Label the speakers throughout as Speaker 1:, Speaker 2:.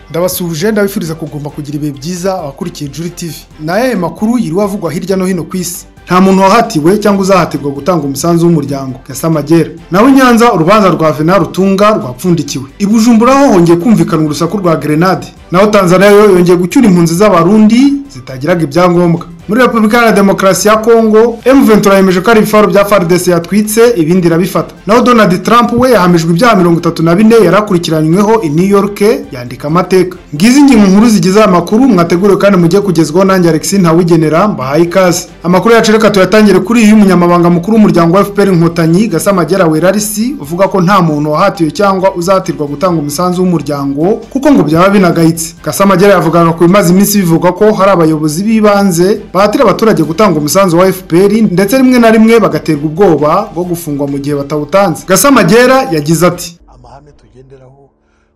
Speaker 1: ndabasuhuje ndabifuriza kugomba kugira ibihe byiza abakurikiye juri tivi ni ayahe makuru yiriwe avugwa hirya no hino ku isi nta muntu wahatiwe cyangwa uzahatirwa gutanga umusanzu w'umuryango gasamagera nawe i nyanza urubanza rwa vena rutunga rwapfundikiwe i bujumbura ho hongeye kumvikana urusaku rwa gerenade naho tanzania yo yongeye gucyura impunzi z'abarundi zitagiraga ibyangombwa muri repubulika iharanira demokarasi ya kongo ventura yemeje ko ari ibifaro bya faridesi yatwitse ibindi irabifata naho donald trump we yahamijwe ibyaha mirongo itatu na bine yari akurikiranyweho i new york yandika amateka ngizi ingingo nkuru zigize aya makuru mwateguriwe kandi mujye kugezwaho nanjye alexis ntawugenera mbahaye ikaze amakuru yacu reka tuyatangire kuri iyi y'umunyamabanga mukuru w'umuryango wa fpr inkotanyi gasamagera werarisi uvuga ko nta muntu wahatiwe cyangwa uzahatirwa gutanga umusanzu w'umuryango kuko ngo byaba binagayitse gasamagera yavugaga ku bimaze iminsi bivuga ko hari abayobozi b'ibanze bahatira abaturage gutanga umusanzu wa fpr ndetse rimwe na rimwe bagaterwa ubwoba bwo gufungwa mu gihe batawutanze gasamagera yagize ati
Speaker 2: amahame tugenderaho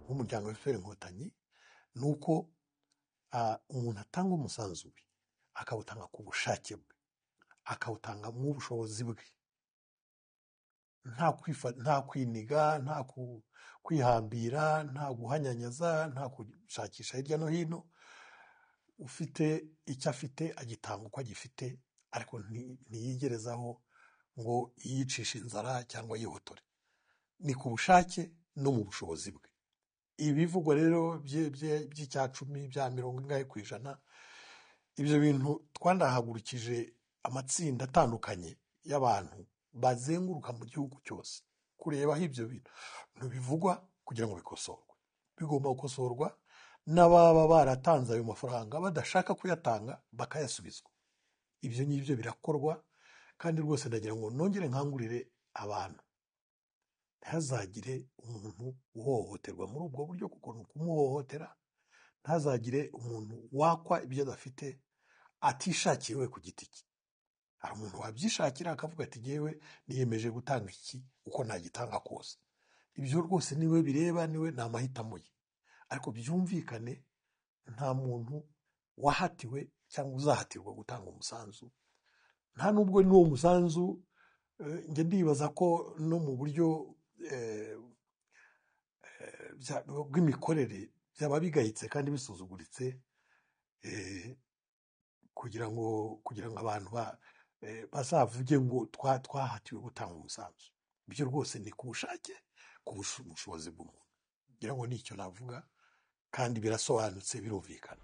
Speaker 2: nk'umuryango wa fpr inkotanyi ni uko umuntu atanga umusanzu we akawutanga ku bushake bwe akawutanga mu bushobozi bwe nta kwiniga nta kwihambira nta guhanyanyaza nta gushakisha hirya no hino ufite icyo afite agitanga uko agifite ariko ntiyigerezaho ngo yiyicishe inzara cyangwa yihotore ni ku bushake no mu bushobozi bwe ibivugwa rero by'icya cumi bya mirongo ingahe ku ijana ibyo bintu twanahagurukije amatsinda atandukanye y'abantu bazenguruka mu gihugu cyose kurebaho ibyo bintu bivugwa kugira ngo bikosorwe bigomba gukosorwa n'ababa baratanze ayo mafaranga badashaka kuyatanga bakayasubizwa ibyo ngibyo birakorwa kandi rwose ndagira ngo nongere nkangurire abantu ntazagire umuntu uhohoterwa muri ubwo buryo kuko ni ukumuhohotera ntazagire umuntu wakwa ibyo adafite atishakiye we ku giti cye hari umuntu wabyishakira akavuga ati ngewe niyemeje gutanga iki uko nagitanga kose ibyo rwose niwe bireba niwe ni amahitamo ye ariko byumvikane nta muntu wahatiwe cyangwa uzahatirwa gutanga umusanzu nta n'ubwo n'uwo musanzu njya ndibaza ko no mu buryo bw'imikorere byaba bigayitse kandi bisuzuguritse kugira ngo kugira ngo abantu bazavuge ngo twahatiwe gutanga umusanzu ibyo rwose ni ku bushake ku bushobozi bw'umuntu ngira ngo nicyo navuga kandi birasobanutse birumvikana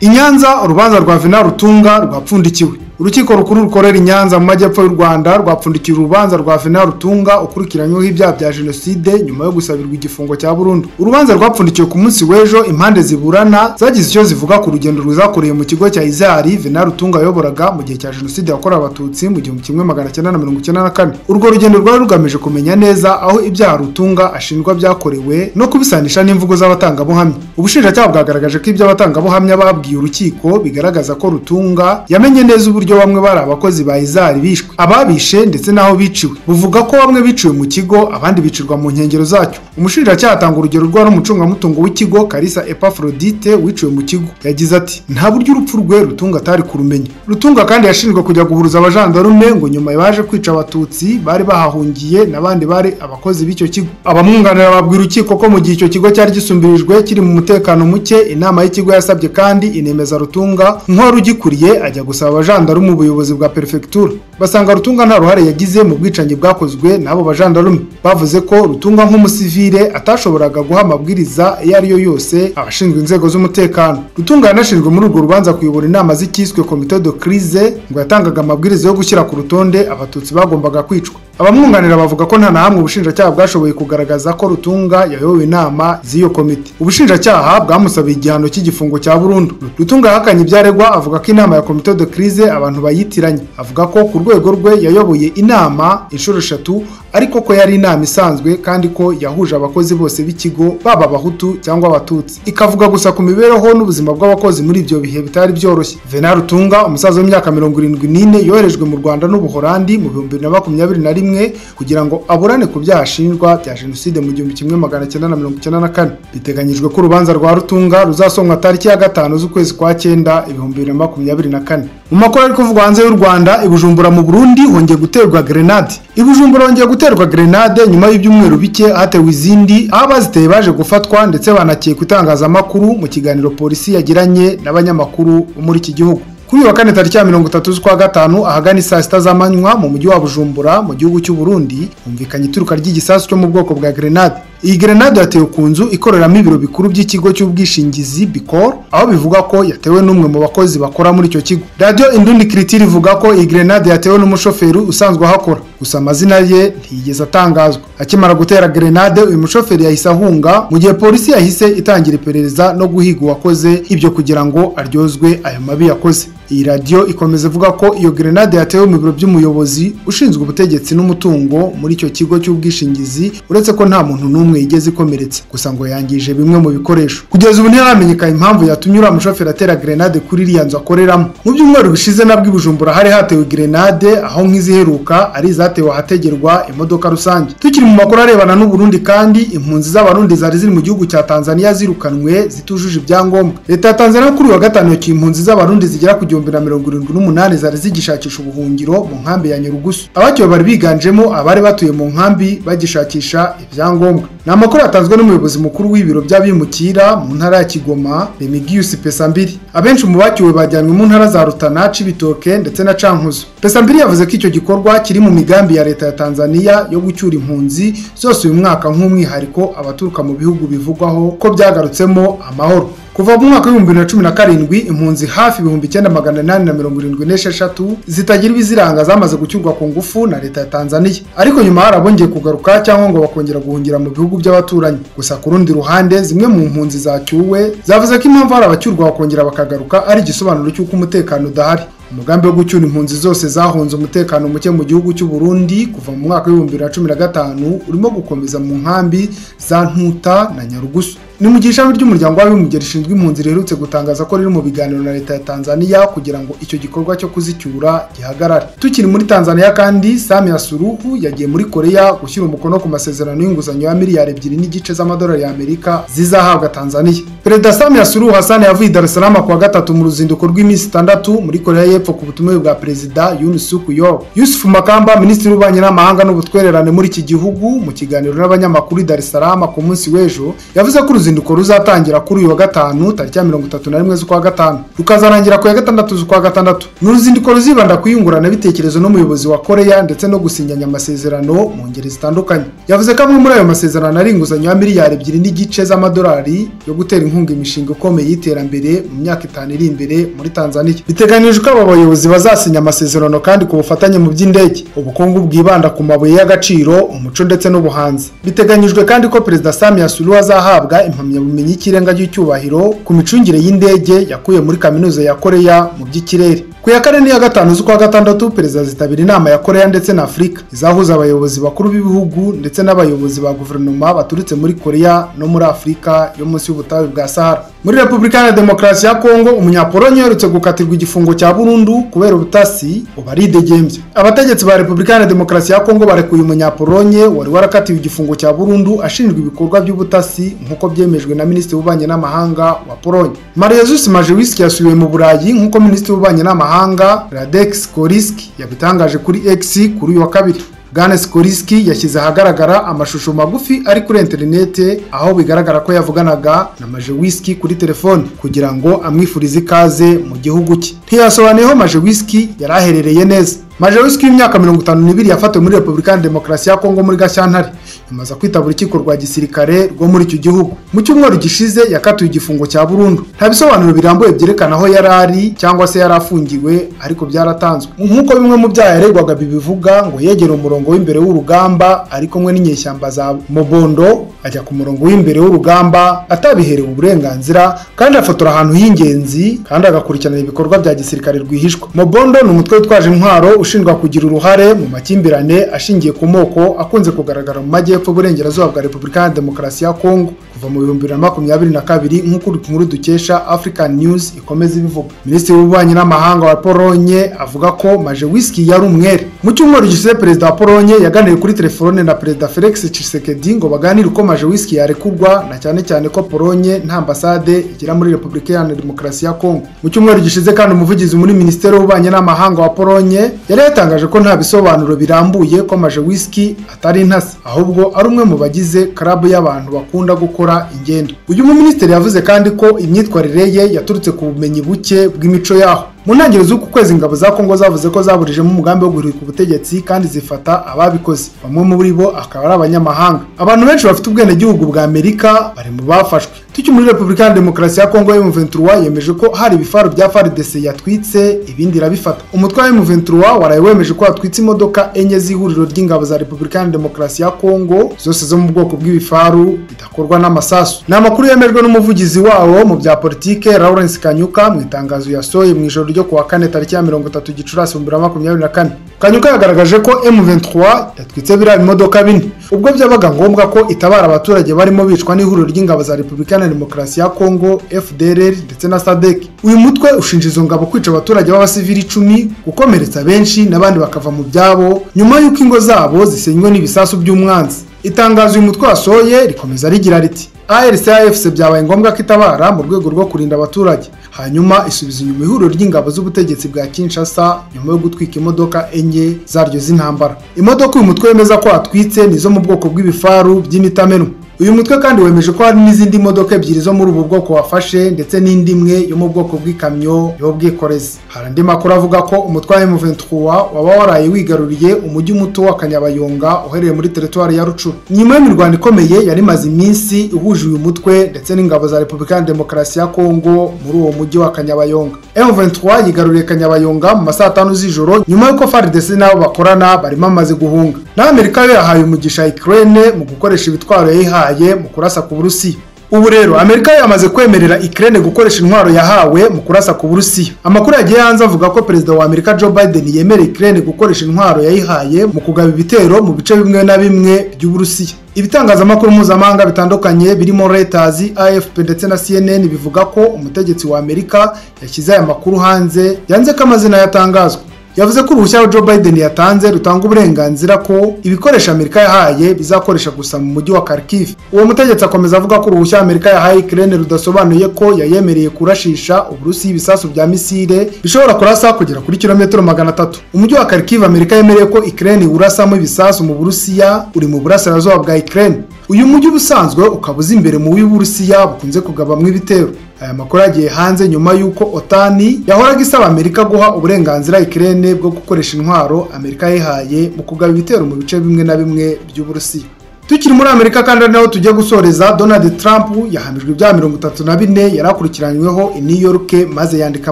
Speaker 1: i nyanza urubanza rwa vena rutunga rwapfundikiwe urukiko rukuru rukorera i nyanza mu majyepfo y'u rwanda rwapfundikiye urubanza rwa vena rutunga ukurikiranyweho ibyaha bya jenoside nyuma yo gusabirwa igifungo cya burundu urubanza rwapfundikiwe ku munsi w'ejo impande ziburana zagize icyo zivuga ku rugendo rwizakoreye mu kigo cya izari vena rutunga yayoboraga mu gihe cya jenoside yakorewe abatutsi mu gihumbi kimwe magana cyenda na mirongo icyenda na kane urwo rugendo rwari rugamije kumenya neza aho ibyaha rutunga ashinjwa byakorewe no kubisanisha n'imvugo z'abatangabuhamya ubushinjacyaha bwagaragaje ko ibyo abatangabuhamya babwiye urukiko bigaragaza ko rutunga yamenye neza uburyo bamwe bari abakozi ba izari bishwe ababishe ndetse n'aho biciwe buvuga ko bamwe biciwe mu kigo abandi bicirwa mu nkengero zacyo umushinjacyaha atanga urugero rwa n'umucungamutungo w'ikigo karisa epafrodite wiciwe mu kigo yagize ati nta buryo urupfu rwe rutunga atari kurumenya rutunga kandi yashinjwe kujya guhuruza abajandarume ngo nyuma baje kwica abatutsi bari bahahungiye n'abandi bari abakozi b'icyo kigo abamwunganira babwira urukiko ko mu gihe icyo kigo cyari gisumbirijwe kiri mu mutekano muke inama y'ikigo yasabye kandi inemeza rutunga nk'uwari ugikuriye ajya gusaba abajandarume ubuyobozi bwa perefegitura basanga rutunga nta ruhare yagize mu bwicanyi bwakozwe n'abo bajandarume bavuze ko rutunga nk'umusivire atashoboraga guha amabwiriza iyo ari yo yose abashinzwe inzego z'umutekano rutunga yanashinzwe muri urwo rubanza kuyobora inama z'icyiswe komite de crise ngo yatangaga amabwiriza yo gushyira ku rutonde abatutsi bagombaga kwicwa abamwunganira bavuga ko nta na hamwe ubushinjacyaha bwashoboye kugaragaza ko rutunga yayobowe inama z'iyo komite ubushinjacyaha bwamusabiye igihano cy'igifungo cya burundu rutunga yahakanye ibyaregwa avuga ko inama ya komite de crise abantu bayitiranye avuga ko ku rwego rwe yayoboye inama inshuro eshatu ariko ko yari inama isanzwe kandi ko yahuje abakozi bose b'ikigo baba abahutu cyangwa abatutsi ikavuga gusa ku mibereho n'ubuzima bw'abakozi muri ibyo bihe bitari byoroshye vena rutunga umusaza w'imyaka mirongo irindwi n'ine yoherejwe mu rwanda n'ubuhorandi mu bihumbi bibiri na makumyabiri na rimwe kugira ngo aburane ku byaha ashinjwa bya jenoside mu gihumbi kimwe magana cyenda na mirongo icyenda na kane biteganyijwe ko urubanza rwa rutunga ruzasomwa tariki ya gatanu z'ukwezi kwa cyenda ibihumbi bibiri na makumyabiri na kane mu makuru ari kuvugwa hanze y'u rwanda i bujumbura mu burundi hongeye guterwa gerenade i bujumbura hongeye guterwa grenade nyuma y'ibyumweru bike hatewe izindi aho abaziteye baje gufatwa ndetse banakekwa itangazamakuru mu kiganiro polisi yagiranye n'abanyamakuru bo muri iki gihugu kuri uyu wa kane tariki ya mirongo itatu z'ukwa gatanu ahagana saa sita z'amanywa mu mujyi wa bujumbura mu gihugu cy'u Burundi humvikanye ituruka ry'igisasu cyo mu bwoko bwa grenade iyi grenade yatewe ku nzu ikoreramo ibiro bikuru by'ikigo cy'ubwishingizi bikor aho bivuga ko yatewe n'umwe mu bakozi bakora muri icyo kigo radiyo indundi kiritiri ivuga ko iyi grenade yatewe n'umushoferi usanzwe ahakora gusa amazina ye ntiyigeze atangazwa akimara gutera grenade uyu mushoferi yahise ahunga mu gihe polisi yahise itangira iperereza no guhiga uwakoze ibyo kugira ngo aryozwe ayo mabi yakoze iyi radiyo ikomeza ivuga ko iyo grenade yatewe mu biro by'umuyobozi ushinzwe ubutegetsi n'umutungo muri icyo kigo cy'ubwishingizi uretse ko nta muntu n'umwe yigeze ikomeretsa gusa ngo yangije bimwe mu bikoresho kugeza ubu ntiharamenyekana impamvu yatumye uriya mushoferi atera grenade kuri iriya nzu akoreramo mu byumweru bishize nabwo i bujumbura hari hatewe grenade aho nk'iziheruka ari izatewe ahategerwa imodoka rusange tukiri mu makuru arebana n'uburundi kandi impunzi z'abarundi zari ziri mu gihugu cya tanzania zirukanwe zitujuje ibyangombwa leta ya tanzania kuri uyu wa gatanu yakiye impunzi z'abarundi zigera ku igihumbi na mirongo irindwi n'umunani zari zigishakisha ubuhungiro mu nkambi ya nyarugusu abakiwe bari biganjemo abari batuye mu nkambi bagishakisha ibyangombwa ni amakuru yatanzwe n'umuyobozi mukuru w'ibiro by'abimukira mu ntara ya kigoma remigiyusi pesambiri abenshi mu bakiwe bajyanywe mu ntara za rutana cibitoke ndetse na cankuzo pesambiri yavuze ko icyo gikorwa kiri mu migambi ya leta ya tanzania yo gucyura impunzi zose uyu mwaka nk'umwihariko abaturuka mu bihugu bivugwaho ko byagarutsemo amahoro kuva mu mwaka w'ibihumbi bibiri na cumi na karindwi impunzi hafi ibihumbi icyenda magana inani na mirongo irindwi n'esheshatu zitagira ibiziranga zamaze gucyurwa ku ngufu na leta ya tanzania ariko nyuma hari abongeye kugaruka cyangwa ngo bakongera guhungira mu bihugu by'abaturanyi gusa ku rundi ruhande zimwe mu mpunzi zacyuwe zavuze ko impamvu hari abacyurwa bakongera bakagaruka ari igisobanuro cy'uko umutekano udahari umugambi wo gucyura impunzi zose zahunze umutekano muke mu gihugu cy'u Burundi kuva mu mwaka w'ibihumbi bibiri na cumi na gatanu urimo gukomeza mu nkambi za Ntuta na Nyarugusu ni mu gihe ishami ry'umuryango w'abibumbye rishinzwe impunzi riherutse gutangaza ko riri mu biganiro na leta ya tanzania kugira ngo icyo gikorwa cyo kuzicyura gihagarare tukiri muri tanzania kandi samia suruhu yagiye muri koreya gushyira umukono ku masezerano y'inguzanyo ya miliyari ebyiri n'igice z'amadolari y'amerika zizahabwa tanzania perezida samia suruhu hasani yavuye i dar es salaam ku wa gatatu mu ruzinduko rw'iminsi itandatu muri koreya y'epfo ku butumire bwa perezida yunisuku yo yusufu makamba minisitiri w'ububanyi n'amahanga n'ubutwererane muri iki gihugu mu kiganiro n'abanyamakuru i dar es salaam ku munsi w'ejo yavuze ko uruzinduko ruzatangira kuri uyu wa gatanu tariki ya mirongo itatu na rimwe z'ukwa gatanu rukazarangira ku ya gatandatu z'ukwa gatandatu ni uruzinduko ruzibanda ku iyunguranabitekerezo n'umuyobozi wa koreya ndetse no gusinyanya amasezerano mu ngeri zitandukanye yavuze ko amwe muri ayo masezerano ari inguzanyo ya miliyari ebyiri n'igice z'amadolari yo gutera inkunga imishinga ikomeye y'iterambere mu myaka itanu iri imbere muri tanzania biteganijwe ko aba bayobozi bazasinya amasezerano kandi ku bufatanye mu by'indege ubukungu bwibanda ku mabuye y'agaciro umuco ndetse n'ubuhanzi biteganyijwe kandi ko perezida samia sulu azahabwa impamyabumenyi y'ikirenga cy'icyubahiro ku micungire y'indege yakuye muri kaminuza ya koreya mu by'ikirere ku ya kane n'iya gatanu z'ukwa gatandatu perezida zitabira inama ya koreya ndetse na afurika izahuza abayobozi bakuru b'ibihugu ndetse n'abayobozi ba guverinoma baturutse muri koreya no muri afurika yo munsi y'ubutayu bwa sahara muri repubulika ya demokarasi ya kongo umunyapolonye uherutse gukatirwa igifungo cya burundu kubera ubutasi ubu ari idegembye abategetsi ba repubulika ya demokarasi ya kongo barekuye umunyapolonye wari warakatiwe igifungo cya burundu ashinjwa ibikorwa by'ubutasi nk'uko byemejwe na minisitiri w'ububanyi n'amahanga wa polonye maria zusi majewiski yasubiwe mu burayi nk'uko minisitiri w'ububanyi n'amahanga mahanga Radex Koriski yabitangaje kuri X kuri uyu wa kabiri Ganes Koriski yashyize ahagaragara amashusho magufi ari kuri interinete aho bigaragara ko yavuganaga na Majewiski kuri telefone kugira ngo amwifurize ikaze mu gihugu cye ntiyasobanuyeho Majewiski yari aherereye neza Majewiski w'imyaka mirongo itanu n'ibiri yafatiwe muri Repubulika ya Demokarasi ya Kongo muri Gashyantare imaze kwitaba urukiko rwa gisirikare rwo muri icyo gihugu mu cyumweru gishize yakatiwe igifungo cya burundu nta bisobanuro birambuye byerekana aho yari ari cyangwa se yari afungiwe ariko byaratanzwe nk'uko bimwe mu byaha yaregwaga bibivuga ngo yegera umurongo w'imbere w'urugamba ari kumwe n'inyeshyamba za mobondo ajya ku murongo w'imbere w'urugamba atabiherewe uburenganzira kandi afotora ahantu h'ingenzi kandi agakurikirana ibikorwa bya gisirikare rwihishwa mobondo ni umutwe witwaje intwaro ushinjwa kugira uruhare mu makimbirane ashingiye ku moko akunze kugaragara mu majyepfo y'Epfo Burengerazuba bwa Repubulika ya Demokarasi ya Kongo kuva mu bihumbi bibiri na makumyabiri na kabiri nk'uko inkuru dukesha African News ikomeza ibivuga Minisitiri w'Ububanyi n'Amahanga wa Polonye avuga ko Majewiski yari umwere mu cyumweru gishize Perezida wa Polonye yaganiriye kuri telefone na Perezida Felix Tshisekedi ngo baganire uko Majewiski yarekurwa na cyane cyane ko Polonye nta ambasade igira muri Repubulika ya Demokarasi ya Kongo mu cyumweru gishize kandi umuvugizi muri Minisiteri y'Ububanyi n'Amahanga wa Polonye yari yatangaje ko nta bisobanuro birambuye ko Majewiski atari intasi ahubwo ari umwe mu bagize club y'abantu bakunda gukora ingendo uyu muminisitiri yavuze kandi ko imyitwarire ye yaturutse ku bumenyi buke bw'imico yaho mu ntangiriro z'uku kwezi ingabo za kongo zavuze ko zaburijemo umugambi wo guhirika ubutegetsi kandi zifata ababikoze bamwe muri bo akaba ari abanyamahanga abantu benshi bafite ubwenegihugu bwa amerika bari mu bafashwe tucyo muri repubulika ya demokarasi ya kongo m23 yemeje ko hari ibifaru bya fardc yatwitse ibindi irabifata umutwe wa m23 waraye wemeje ko yatwitse imodoka enye z'ihuriro ry'ingabo za repubulika ya demokarasi ya kongo zose zo mu bwoko bw'ibifaru bidakorwa n'amasasu ni amakuru yemejwe n'umuvugizi wawo mu bya politike lawrence kanyuka mu itangazo yasohoye mu ijoro ryo kuwa kane tariki ya mirongo itatu gicurasi bibiri na makumyabiri na kane kanyuka yagaragaje ko m23 yatwitse biriya bimodoka bine ubwo byabaga ngombwa ko itabara abaturage barimo bicwa n'ihuriro ry'ingabo za repubulika ya demokarasi ya kongo fdr ndetse na sadek uyu mutwe ushinja izo ngabo kwica abaturage b'abasivili icumi gukomeretsa benshi n'abandi bakava mu byabo nyuma y'uko ingo zabo zisenywe n'ibisasu by'umwanzi itangazo uyu mutwe wasohoye rikomeza rigira riti arcafc byabaye ngombwa ko itabara mu rwego rwo kurinda abaturage hanyuma isubiza inyuma ihuriro ry'ingabo z'ubutegetsi bwa kinshasa nyuma yo gutwika imodoka enye zaryo z'intambara imodoka uyu mutwe wemeza ko watwitse ni izo mu bwoko bw'ibifaru by'imitamenwa uyu mutwe kandi wemeje ko hari n'izindi modoka ebyiri zo muri ubu bwoko wafashe ndetse n'indi imwe yo mu bwoko bw'ikamyo y'ubwikorezi hari andi makuru avuga ko umutwe wa M23 waba waraye wigaruriye umujyi muto wa Kanyabayonga uherereye muri teritwari ya Rucuru nyuma y'imirwano ikomeye yari imaze iminsi ihuje uyu mutwe ndetse n'ingabo za Repubulika ya Demokarasi ya Kongo muri uwo mujyi wa Kanyabayonga M23 yigaruriye Kanyabayonga mu masaha atanu z'ijoro nyuma y'uko FARDC n'abo bakorana barimo amaze guhunga na Amerika yo yahaye umugisha Ukraine mu gukoresha ibitwaro yayihaye mu kurasa ku burusiya ubu rero amerika yamaze kwemerera ikirere gukoresha intwaro yahawe mu kurasa ku burusiya amakuru yagiye hanze avuga ko perezida wa amerika joe biden yemereye ikirere gukoresha intwaro yayihaye mu kugaba ibitero mu bice bimwe na bimwe by'uburusiya ibitangazamakuru mpuzamahanga bitandukanye birimo Reuters, AFP ndetse na CNN bivuga ko umutegetsi wa amerika yashyize aya makuru hanze yanze ko amazina yatangazwa yavuze ko uruhushya Joe Biden yatanze rutanga uburenganzira ko ibikoresho Amerika yahaye bizakoresha gusa mu mujyi wa Kharkiv. Uwo mutegetsi akomeza avuga ko uruhushya Amerika yahaye Ukraine rudasobanuye ko yayemereye kurashisha uburusi ibisasu bya misile bishobora kurasa kugera kuri kilometero magana atatu. Umujyi wa Kharkiv Amerika yemereye ko Ukraine urasamo ibisasu mu Burusiya uri mu burasirazuba bwa Ukraine. Uyu mujyi ubusanzwe ukaba uzi imbere mu w'Uburusiya bukunze kugabamwo ibitero. aya makuru yagiye hanze nyuma y'uko otani yahoraga isaba amerika guha uburenganzira ikirere bwo gukoresha intwaro amerika yihaye mu kugaba ibitero mu bice bimwe na bimwe by'uburusiya tukiri muri amerika kandi ari naho tujya gusoreza donald trump yahamijwe ibyaha mirongo itatu na bine yari akurikiranyweho i new york maze yandika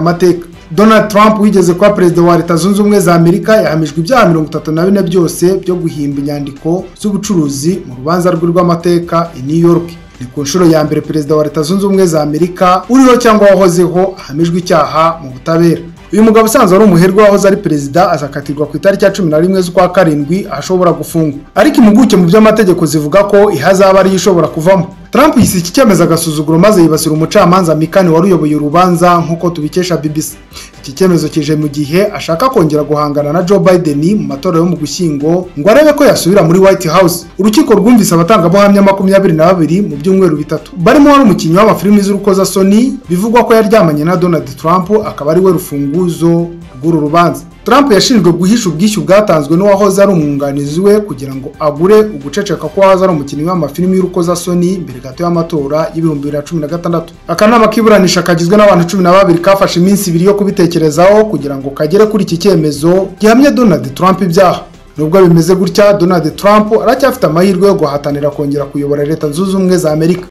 Speaker 1: amateka donald trump wigeze kuba perezida wa leta zunze ubumwe za amerika yahamijwe ibyaha mirongo itatu na bine byose byo guhimba inyandiko z'ubucuruzi mu rubanza rwe rw'amateka i new york ni ku nshuro ya mbere perezida wa leta zunze ubumwe za amerika uriho cyangwa wahozeho ahamijwe icyaha mu butabera uyu mugabo usanzwe ari umuherwe wahoze ari perezida azakatirwa ku itariki ya cumi na rimwe z'ukwa karindwi ashobora gufungwa ariko impuguke mu by'amategeko zivuga ko ihazaba ariyo ishobora kuvamo Trump yise iki cyemezo agasuzuguro maze yibasira umucamanza Mikani wari uyoboye urubanza nk'uko tubikesha BBC. Iki cyemezo kije mu gihe ashaka kongera guhangana na Joe Biden mu matora yo mu Gushyingo ngo arebe ko yasubira muri White House. Urukiko rwumvise abatangabuhamya makumyabiri na babiri mu byumweru bitatu barimo wari umukinnyi w'amafilimi z'urukozasoni bivugwa ko yaryamanye na Donald Trump akaba ari we rufunguzo rw'uru rubanza. Trump yashinjwe guhisha ubwishyu bwatanzwe n'uwahoze ari umwunganizi we kugira ngo agure uguceceka ko wahoze ari umukinnyi w'amafilimi y'urukozasoni mbere gato y'amatora y'ibihumbi bibiri na cumi na gatandatu akanama k'iburanisha kagizwe n'abantu cumi na babiri kafashe iminsi ibiri yo kubitekerezaho kugira ngo kagere kuri iki cyemezo gihamye Donald Trump ibyaha nubwo bimeze gutya Donald Trump aracyafite amahirwe yo guhatanira kongera kuyobora leta zunze ubumwe za Amerika